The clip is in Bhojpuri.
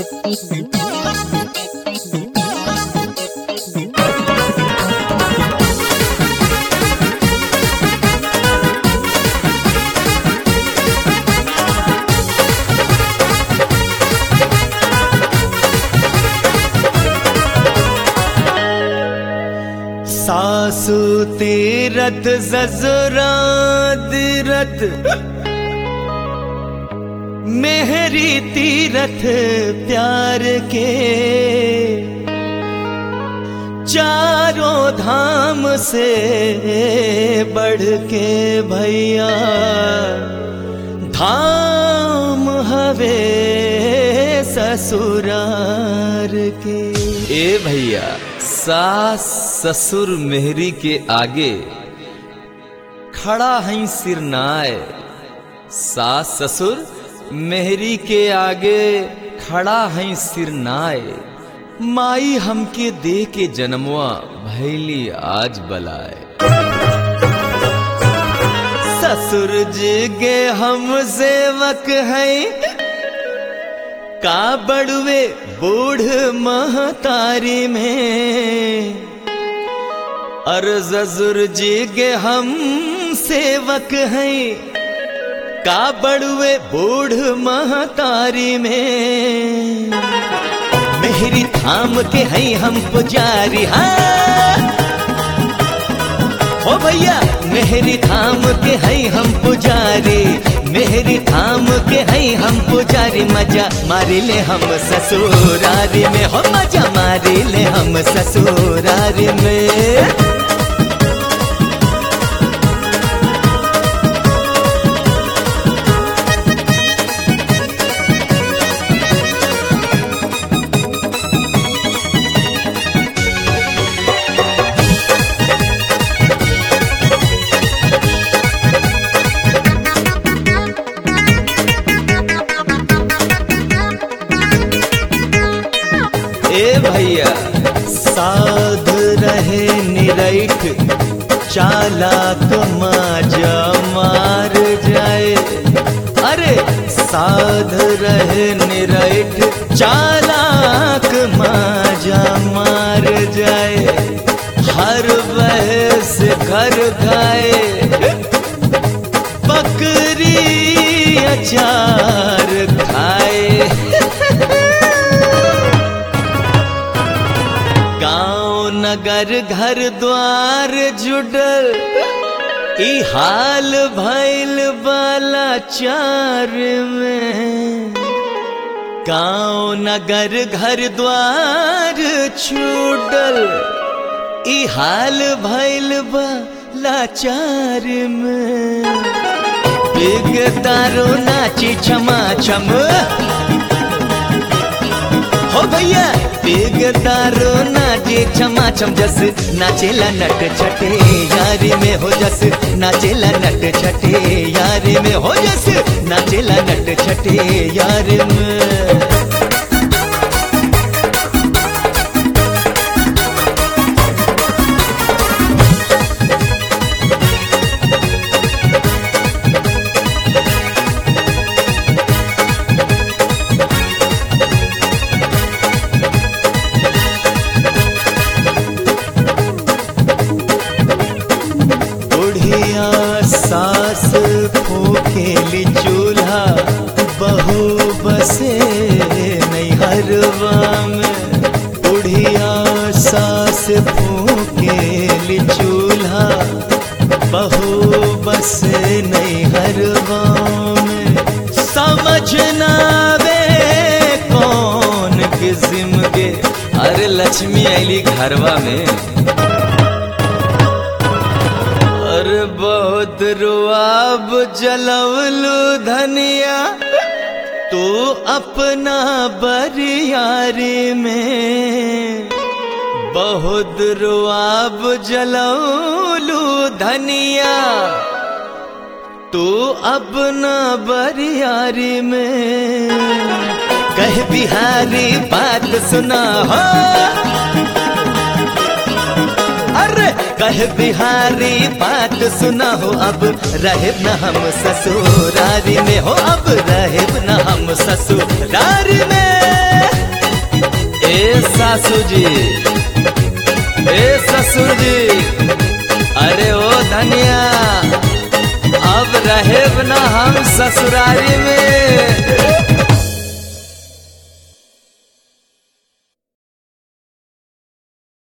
सासु तीरथ जजरा तीरथ मेहरी तीरथ प्यार के चारों धाम से बढ़ के भैया धाम हवे ससुरार के ए भैया सास ससुर मेहरी के आगे खड़ा है सिरनाए सास ससुर मेहरी के आगे खड़ा है सिरनाए माई हमके दे के जन्मवा भैली आज बलाए ससुर जी के हम सेवक हैं का बड़ुए बूढ़ महतारी में और जजुर जी के हम सेवक हैं का बड़ुए बूढ़ महतारी में मेहरी थाम के हैं हम पुजारी हाँ ओ भैया मेहरी थाम के हैं हम पुजारी मेहरी थाम के हैं हम पुजारी मजा मारी ले हम ससुरारी में हो मजा मारी ले हम ससुरारी में ए भैया साध रहे निरैठ चालाक माजा मार जाए अरे साध रहे निरैठ चालाक माजा मार जाए हर बहस घर खाए बकरी अचार खाए गांव नगर घर द्वार जुडल ई हाल भैल बाला चार में गांव नगर घर द्वार छूटल ई हाल भैल बाला चार में बिग तारो नाची छमा छम हो भैया बिग तारो नाचे छमा छम जस नाचेला नट छटे यारी में हो जस नाचेला नट छटे यारी में हो जस नाचेला नट छटे यार में बुढ़िया सास फूकेली चूल्हा बहू बसे नैहरवा में बुढ़िया सास फूकेली चूल्हा बहू बसे नैहरवा में समझ ना वे कौन किस्म के अरे लक्ष्मी आईली घरवा में अरे बहुत रुआब जलवलू धनिया तू अपना बरियारी में बहुत रुआब जलवलू धनिया तू अपना बरियारी में कह बिहारी बात सुना हो अरे कह बिहारी बात सुना हो अब रहे न हम ससुरारी में हो अब रहे न हम ससुरारी में सासू जी ए ससुर जी अरे ओ धनिया अब रहे ना हम ससुरारी में